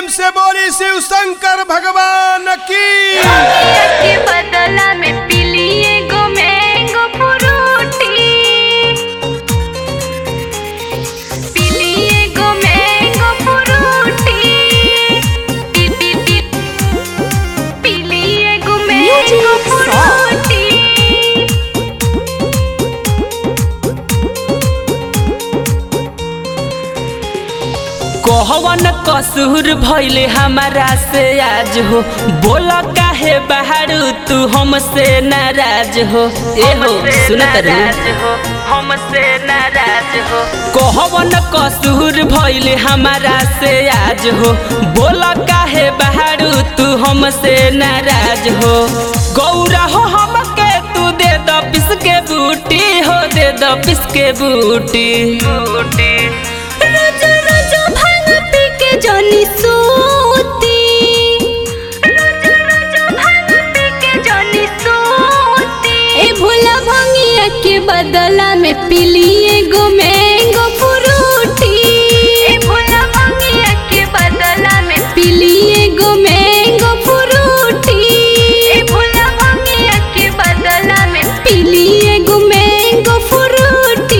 प्रेम से बोली शिव शंकर भगवान की के बदला में पीली एगो मैंगो फ्रूटी पीली एगो मैंगो फ्रूटी पी पी पी पीली एगो मैंगो फ्रूटी कहवन कसूर भइले हमारा से आज हो बोल काहे बहारू तू हमसे नाराज हो ए हो सुनत हो हमसे नाराज हो कहवन कसूर भइले हमारा से आज हो बोल काहे बहारू तू हमसे नाराज हो गौरा हो हमके तू दे द पिस के बूटी हो दे द पिस के बूटी बूटी रोजो रोजो भांग पी के जनी सूती रोजो रोजो भांग पी के जनी सूती ए भोला भंगिया के बदला में पीली एगो मैंगो फ्रूटी ए भोला भंगिया के बदला में पीली एगो मैंगो फ्रूटी ए भोला भंगिया के बदला में पीली एगो मैंगो फ्रूटी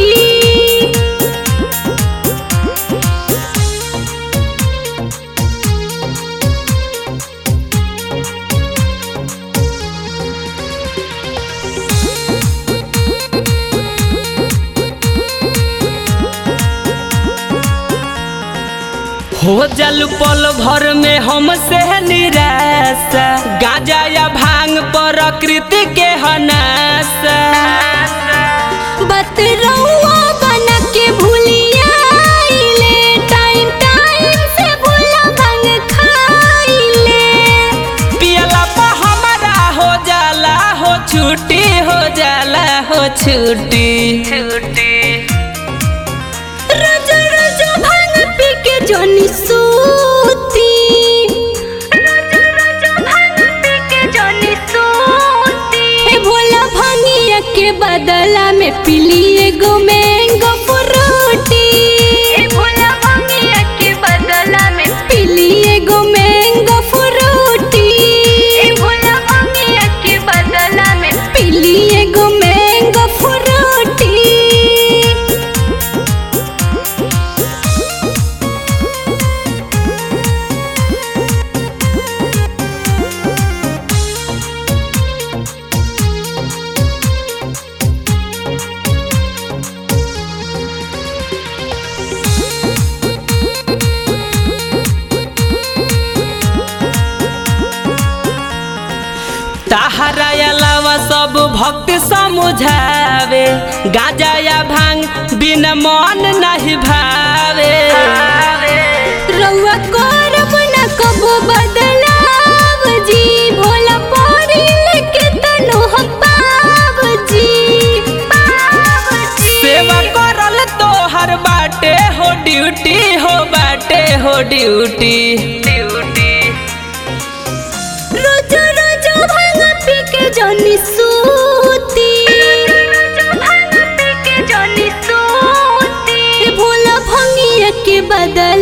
हो जल पल भर में हमसे निराशा गाजा या भांग प्रकृति के हनाशा बतरौआ बना के भूलिया आइले टाइम टाइम से भूला भंग खाइले पियला पर हमारा हो जाला हो छुट्टी हो जाला हो छुट्टी छुट्टी रोज रोज भांग पी के जोनी सूती रोज रोज भांग पी के जोनी सूती हे भोला भंगिया के बदला में पीली एगो मैंगो फ्रूटी हे भोला भंगिया के बदला में पीली एगो मैंगो फ्रूटी हे भोला भंगिया के बदला में पीली एगो मैंगो फ्रूटी ताहरा अलावा सब भक्त समझावे गाजा या भांग बिना मन नहीं भावे रउआ करब न कबो बदलाव जी भोला परी लेके तनु हम पाव जी पाव जी सेवा करल तो हर बाटे हो ड्यूटी हो बाटे हो ड्यूटी ड्यूटी रोज रोज भांग पी के जनी सूती रोज भांग पी के जनी सूती भोला भंगिया के बदला